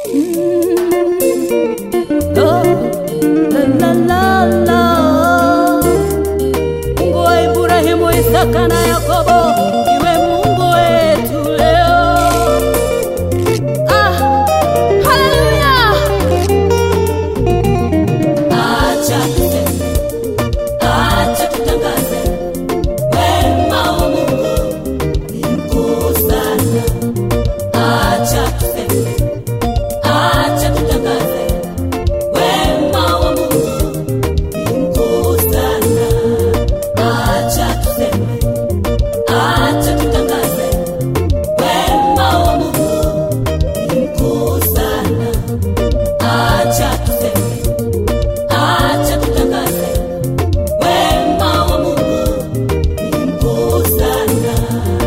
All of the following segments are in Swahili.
Oh, la, la, la, la. Mungu wa Ibrahimu, Isaka na Yakobo, iwe Mungu wetu leo. Ah, haleluya! Acha tuseme, acha tutangaze, wema wa Mungu ni mkuu sana. Acha tuseme, acha tutangaze, wema wa Mungu ni mkuu sana. Acha tuseme, acha tutangaze, wema wa Mungu ni mkuu sana. Acha tuseme, acha tutangaze, wema wa Mungu ni mkuu sana.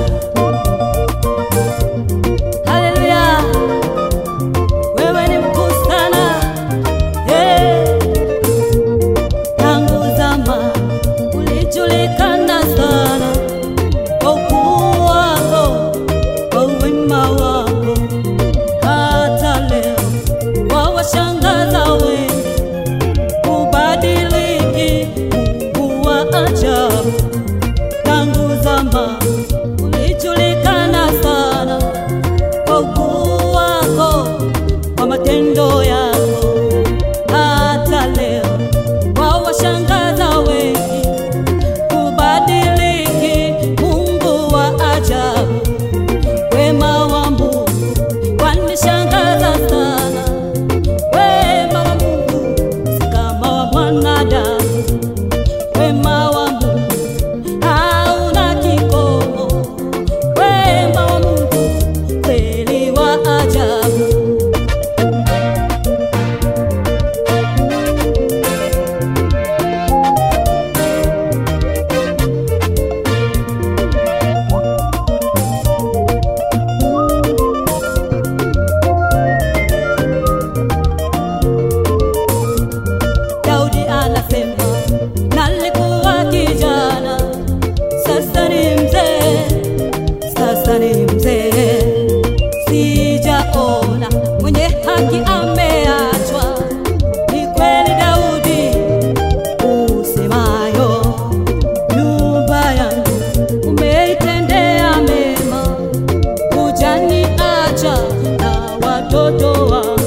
Haleluya, wewe ni mkuu sana. Hey. Tangu zama ulijulikana sana kwa ukuu wako, kwa wema wako, hata leo wawashangaza wengi. Hubadiliki, Mungu wa ajabu. Tangu zama ulijulikana sana kwa ukuu wako, kwa matendo yako, hata leo wawashangaza wengi. Hubadiliki, Mungu wa ajabu, wema wa Mungu wanishangaza sana. Wema wa Mungu si kama wa mwanadamu, wema wa Mungu hauna kikomo, wema wa Mungu kweli wa ajabu. Daudi anasema nalikuwa kijana, sasa ni mzee, sasa ni mzee, sijaona mwenye haki ameachwa. Ni kweli Daudi usemayo, nyumba yangu umeitendea mema, hujaniacha na watoto wangu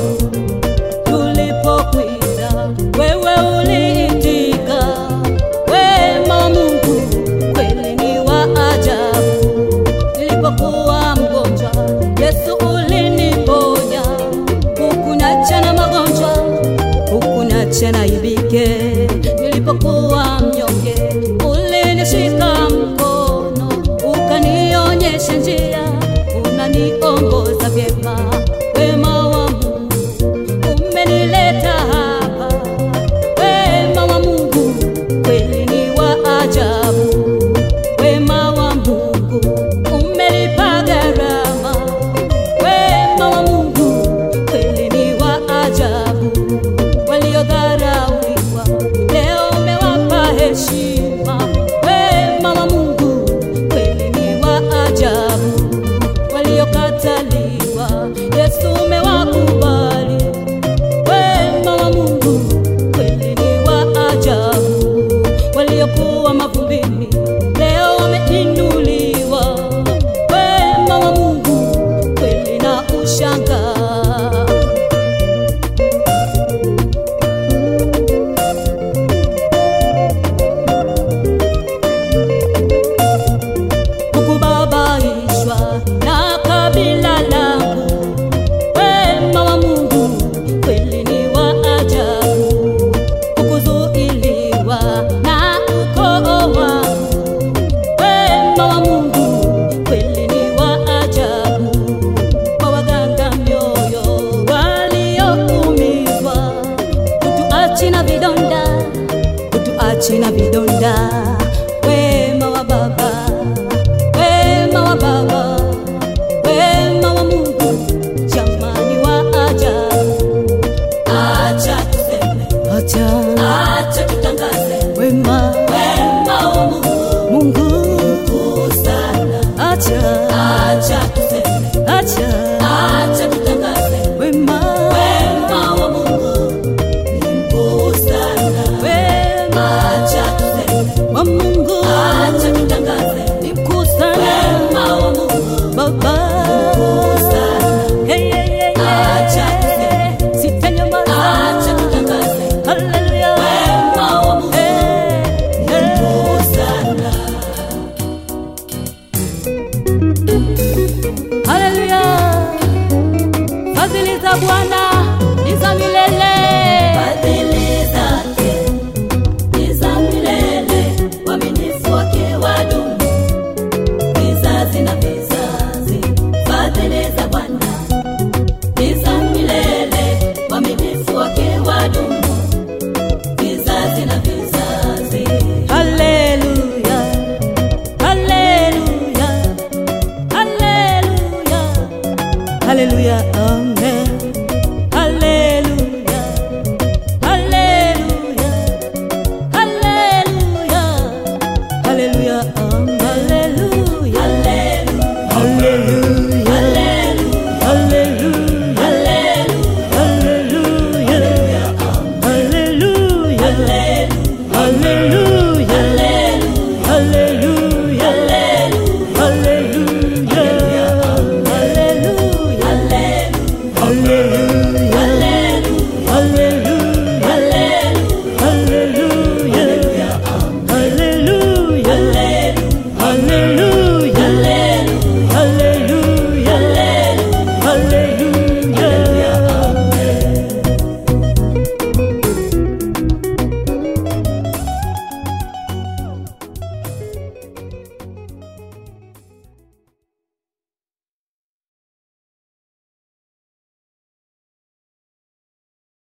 tulipokwenda wewe uliitika. Wema wa Mungu kweli ni wa ajabu. Nilipokuwa mgonjwa, Yesu uliniponya, hukuniacha na magonjwa, hukuniacha na ibike. Nilipokuwa mnyonge, ulinishika mkono, ukanionyesha njia, unaniongoza vyema. Wema wa Mungu umenileta hapa. Wema wa Mungu kweli ni wa ajabu. Wema wa Mungu umelipa gharama. Wema wa Mungu kweli ni wa ajabu. Waliodharauliwa leo umewapa heshima. Wema wa Mungu kweli ni wa ajabu. Waliokataliwa Yesu umewakubali. Wema wa Mungu kweli ni wa ajabu. Waliokuwa mavumbini leo wameinuliwa. Wema wa Mungu kweli na ushangaa. Hukubabaishwa na kabila langu. Wema wa Mungu kweli ni wa ajabu. Hukuzuiliwa na ukoo wangu. Wema wa Mungu kweli ni wa ajabu. Kwa waganga mioyo walioumizwa, hutuachi na vidonda, hutuachi na vidonda. Wema wa Baba, wema wa Baba, wema wa Mungu, jamani wa ajabu. Acha tuseme, acha, acha tutangaze wema, wema wa Mungu, Mungu mkuu sana. Acha, acha tuseme, acha, acha tutangaze wema fadhili za Bwana ni za milele. Fadhili zake ni za milele, uaminifu wake wadumu vizazi na vizazi. Fadhili za Bwana ni za milele, uaminifu wake wadumu vizazi na vizazi. Haleluya, haleluya, haleluya, haleluya, amen. Haleluya, haleluya, haleluya, haleluya, amen. Haleluya, haleluya, haleluya, haleluya, haleluya, haleluya, haleluya, haleluya, haleluya, haleluya, haleluya.